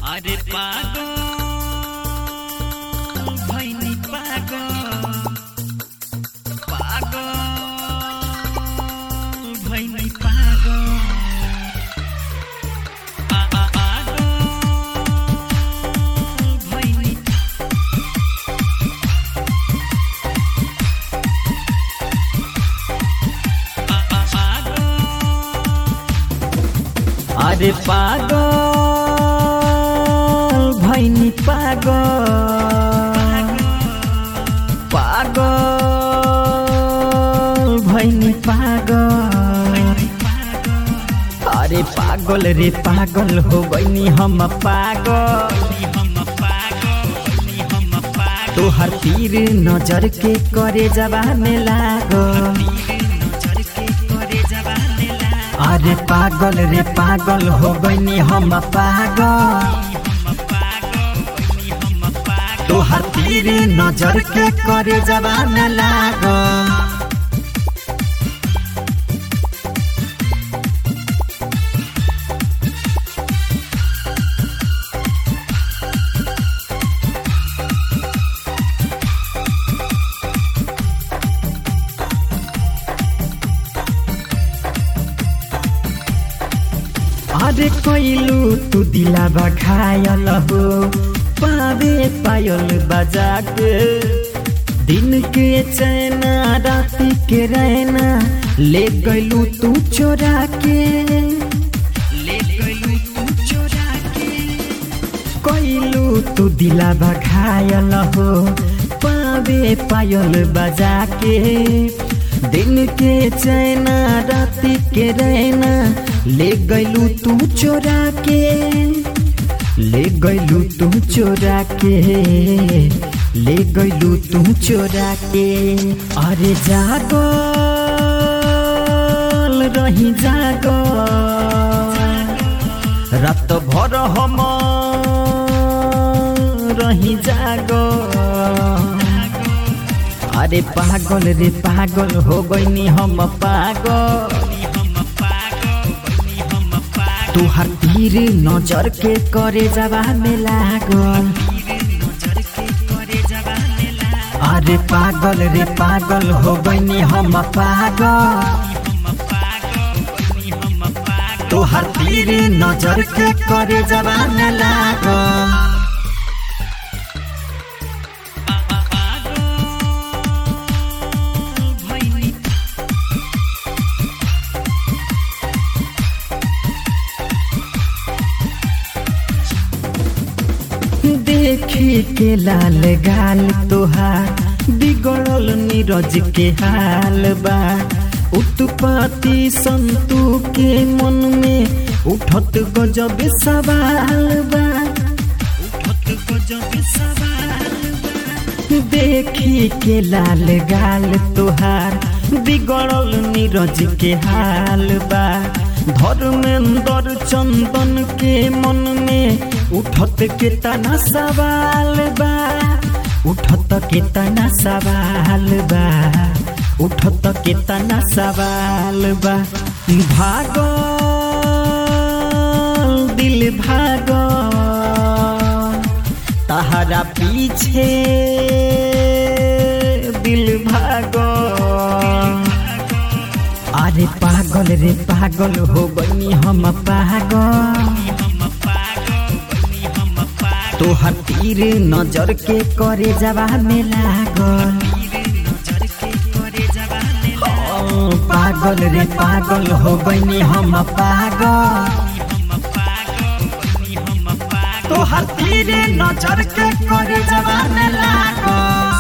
अरे पागल भैनी पागल पागल भैनी पागल पा- पा- पागल भैनी पा- पा- पागल अरे पागल भैनी पागल पागल भैनी पागल अरे पागल रे पागल हो गईनी हम पागल तोहर तीर नजर के करे जवाने लागल अरे पागल रे पागल हो गईनी हम पागल तोहर तीर नजर के करे जवान लागल अरे कैलू तू दिला घायल हो पावे पायल बजा के दिन के चैना रात के रैना ले गैलू तू चोरा के ले गैलू तू चोरा के कैलू तू दिला घायल हो पावे पायल बजा के दिन के चैना रात के रैना ले गैलू तू चोरा के ले गैलू तू चोरा के ले गैलू तू चोरा के अरे जागल रही जागल रात भर हम रही जागल अरे पागल रे पागल हो गईनी हम पागल तुहार तीर नजर के करे जवा में लागल अरे पागल रे पागल हो गईनी हम पागल तुहार तीर नजर के करे जवा में लागल देखी के लाल गाल तोहार बिगड़ल नीरज के हाल बा उत्पत्ति संतु के मन में उठत गजब सवाल बा उठत गजब सवाल बा देखी के लाल गाल तोहार बिगड़ल नीरज के हाल बा धर्मेंद्र चंदन के मन में उठत के तना सवाल बा उठत के तना सवाल बा उठत के तना सवाल बा भागल दिल भागल तहरा पीछे दिल भागल अरे पागल रे पागल हो गई हम पागल तोहर तीर नजर के करे जवा में लागल ओ, पागल रे पागल हो गई हम पागल तोहर तीर नजर के करे जवा में लागल